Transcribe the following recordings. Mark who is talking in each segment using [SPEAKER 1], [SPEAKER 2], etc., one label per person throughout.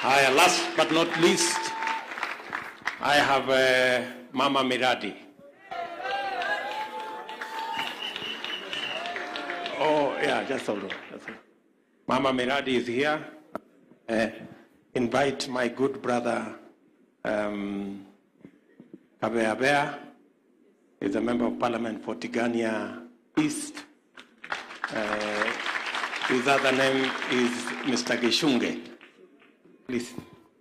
[SPEAKER 1] Haya, last but not least, I have uh, Mama Miradi. Oh, yeah, just hold on. Just hold on. Mama Miradi is here. Uh, invite my good brother, um, Kabeabea, is a member of parliament for Tigania East. Uh, his other name is Mr. Gishunge. Please.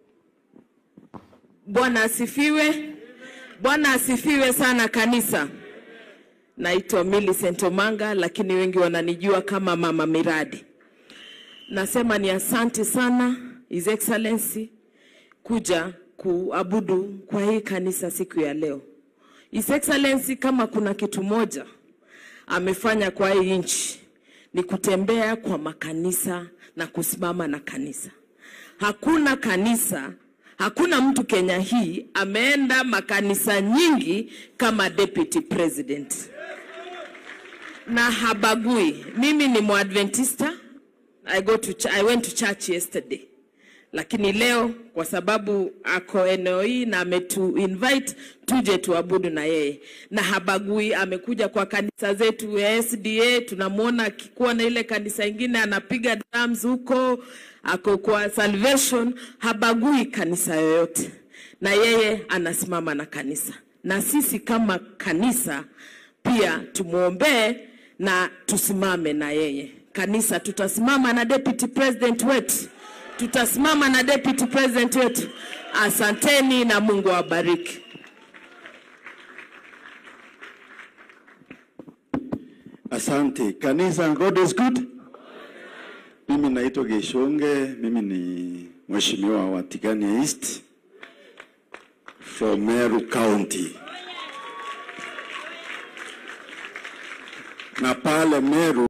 [SPEAKER 2] Bwana asifiwe. Bwana asifiwe sana kanisa. Naitwa Millicent Omanga, lakini wengi wananijua kama Mama Miradi. Nasema ni asante sana His Excellency kuja kuabudu kwa hii kanisa siku ya leo. His Excellency, kama kuna kitu moja amefanya kwa hii nchi ni kutembea kwa makanisa na kusimama na kanisa. Hakuna kanisa, hakuna mtu Kenya hii ameenda makanisa nyingi kama deputy president, na habagui. Mimi ni Mwadventista, I go to ch- I went to church yesterday, lakini leo kwa sababu ako eneo hii na ametu invite tuje tuabudu na yeye, na habagui. Amekuja kwa kanisa zetu ya SDA, tunamwona akikuwa na ile kanisa ingine anapiga drums huko, ako kwa Salvation, habagui kanisa yoyote, na yeye anasimama na kanisa, na sisi kama kanisa pia tumwombee na tusimame na yeye. Kanisa tutasimama na deputy president wetu, tutasimama na deputy president wetu. Asanteni na Mungu awabariki.
[SPEAKER 3] Asante kanisa, God is good. Mimi naitwa Geshonge, mimi ni mheshimiwa wa Tigania East from Meru County, na pale Meru